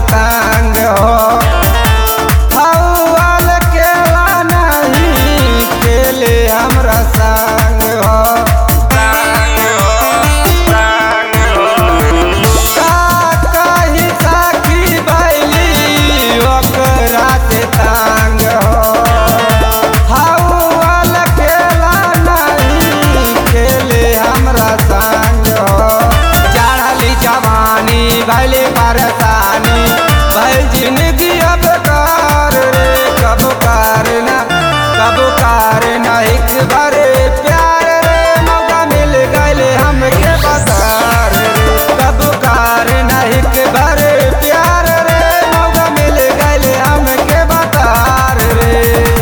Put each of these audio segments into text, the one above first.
तांग हो हौवाल केला नहीं खेले हमरा संग हो संग हो संग हो का कही साखी बैली ओकरा से तांग हो हौवाल केला नहीं खेले हमरा संग हो चढ़ली जवानी भैले परेशानी भैल जिंदगी अब कार रे कब कार ना कब कार ना एक बारे प्यार रे मौका मिल गए हमके बता रे कब कार ना एक बारे प्यार रे मौका मिल गए हमके बता रे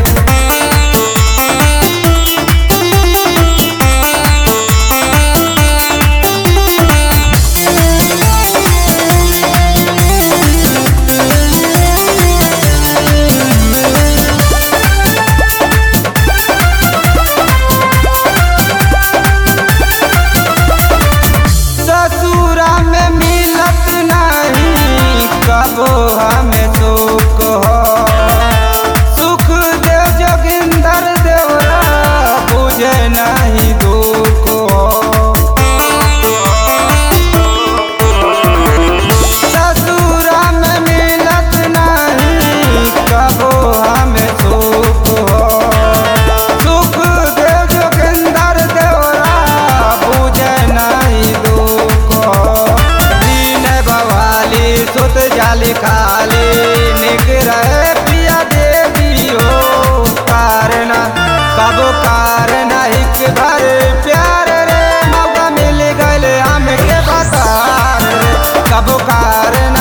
ससुरा में मिलत नहीं कबो हमें सुख हो सुख दे जोगिंदर देवरा बुझे नहीं दुख हो ससुरा में मिलत नहीं कबो हमें सुख हो सुख दे जोगिंदर देवरा बुझे नहीं दुख हो दीन बवाली सुत जाली खाली निक रहे पिया देवी हो कारण कब कारण हिक भर प्यार रे मौका मिल गए हमके बता रे कब कारण